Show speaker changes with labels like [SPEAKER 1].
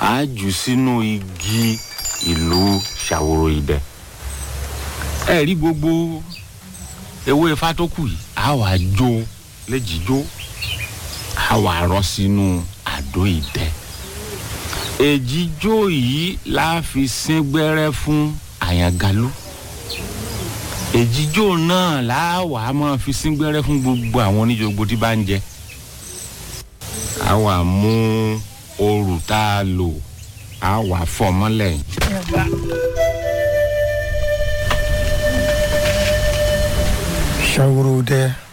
[SPEAKER 1] á jù sínú igi ìlú ṣàwòrò ìdẹ ẹ rí gbogbo ewé ifá tó kù yìí á wà jó léjìjó á wà rọ sínú àdó ìdẹ èjìjó yìí la fi sín gbẹ́rẹ́ fún àyàngalú èjìjó náà la wà á máa fi sín gbẹ́rẹ́ fún gbogbo àwọn oníjogbo tí bá ń jẹ á wà mú òrù tá a lò á wà fọ́ mọ́lẹ̀
[SPEAKER 2] ṣàwòrò dẹ